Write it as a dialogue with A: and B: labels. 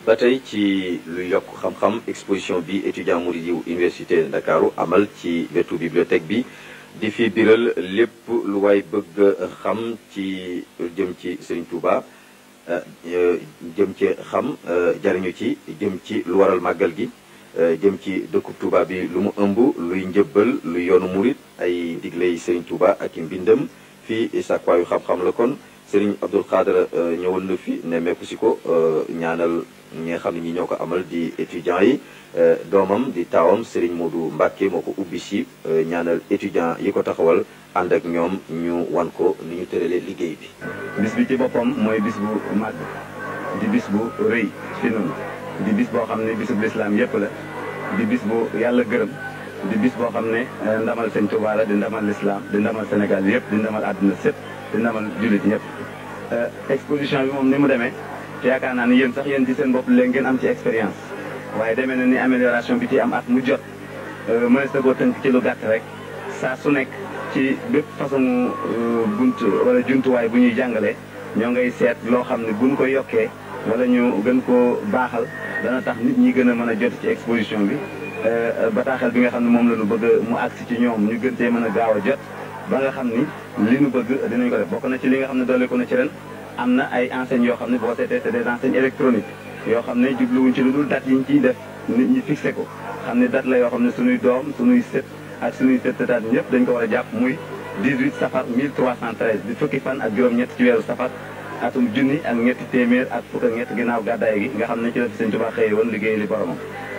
A: ba tey ci lu yokk xam-xam exposition bi étudiant murid yu université Ndakaaru amal ci wetu bibliothèque bi di fi biral lépp lu waay bëgg xam ci jëm ci Serigne Touba jëm ci xam jariñu ci jëm ci lu waral màggal gi jëm ci dëkkub Touba bi lu mu ëmb luy njëbbal luy yoonu murit ay digley Serigne Touba ak i mbindam fii sàkkwaayu xam-xam la kon Serigne Abdoul Khadre ñëwal na fi nemmeeku si ko ñaanal ñi nga xam ne ñi ñoo ko amal di étudiants yi doomam di taawam Serigne Modou Mbacke moo ko ubbi si ñaanal étudiants yi ko taxawal ànd ak ñoom ñu wan ko ni ñu tëralee liggéey bi.
B: bis bi ci boppam mooy bis bu màgg di bis bu rëy fi noonu di bis boo xam ne bisub lislaam yépp la di bis bu yàlla gërëm di bis boo xam ne ndamal sëñ Tuubaa la di ndamal lislaam di ndamal Sénégal yépp di ndamal àdduna sépp di ndamal jullit ñëpp exposition bi moom ni mu demee yaakaar naa ni yéen sax yéen ci seen bopp léegi ngeen am ci expérience waaye demee na ni amélioration bi ci am at mu jot mënees na koo tënk ci lu gàtt rek saa su nekk ci bépp façon bunt wala jumtuwaay bu ñuy jàngalee ñoo ngay seet loo xam ne buñ ko yokkee wala ñu gën koo baaxal dana tax nit ñi gën a mën a jot ci exposition bi bataaxel bi nga xam ne moom la ñu bëgg mu agsi ci ñoom ñu gën cee mën a gaaw a jot ba nga xam ni li ñu bëgg dinañ ko def bokk na ci li nga xam ne doole ko na ci ren am na ay enseignes yoo xam ne boo seetee c'est des enseignes électroniques yoo xam ne jubluwuñ ci lu dul date yi ñu ciy def nit ñi fixé ko xam ne date la yoo xam ne suñuy doom suñuy sët ak suñuy sët sëtaat ñëpp dañ ko war a jàpp muy 18 safar 1313 di fukki fan ak juróom-ñett ci weeru safar atum junni ak ñetti téeméer ak fukk ak ñett ginnaaw gàddaay gi nga xam ne ci la fi Sëñ Tuubaa xëye woon liggéey li boromam